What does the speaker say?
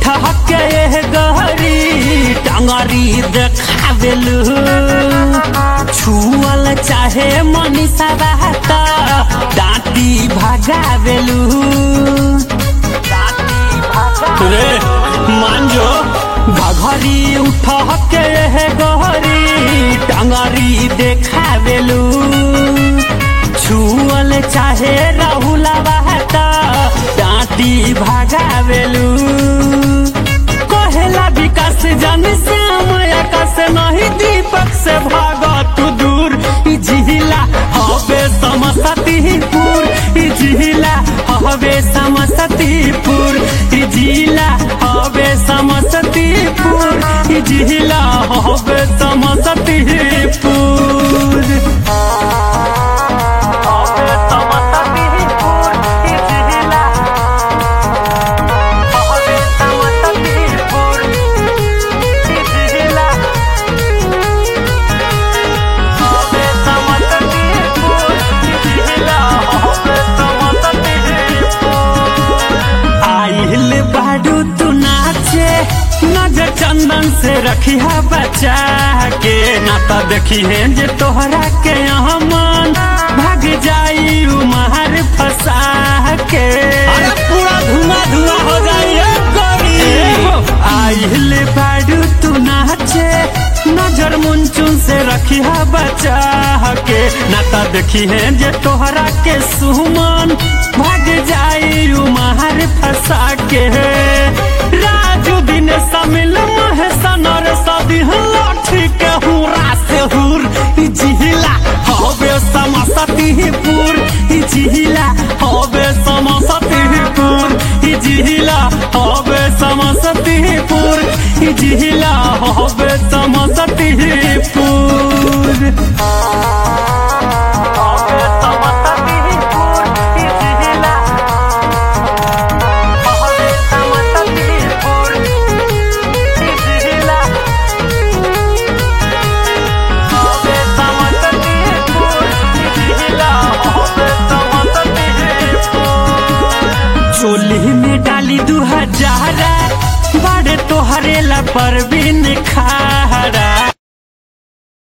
उठा के गहरी टंगरी देखावेलू छुअल चाहे मनीषा रहता डांटी भगावेलू रे मान जो घघरी उठा के गहरी टंगरी देखावेलू छुअल चाहे राहुला बहता डांटी भगावेलू कहेला विकास जन श्याम आकाश नहीं दीपक से भाग तू दूर ई जिहिला हवे समसतीपुर ई जिहिला हवे समसतीपुर ई जिहिला हवे समसतीपुर ई जिहिला हवे समसतीपुर हवे समसतीपुर ई जिहिला हवे समसतीपुर ई जिहिला हवे समसतीपुर ई जिहिला हवे समसतीपुर आइल बाडू तू नाचे नजर चंदन से रखी है बचा के ना तो देखी है जे तोहरा के यहाँ मन भाग जाई उमहर फंसा के अरे पूरा धुआं धुआं हो जाई रे गोरी आइल बाडू तू नाचे नजर मुंचुन से रखी है बचा के ना तो देखी है जे तोहरा के सुमन भाग जाई उमहर फंसा के राजू दिन समिल महेशन और सदी लाठी के हुरा से हुर ई जिहिला हवे समसतीपुर ई जिहिला हवे समसतीपुर ई जिहिला हवे समसतीपुर ई जिहिला हवे समसतीपुर हवे समसतीपुर ई जिहिला हवे समसतीपुर ई जिहिला हवे समसतीपुर ई जिहिला हवे समसतीपुर चोली में डाली दू हजारा बड़े तोहरे ला परवीन खा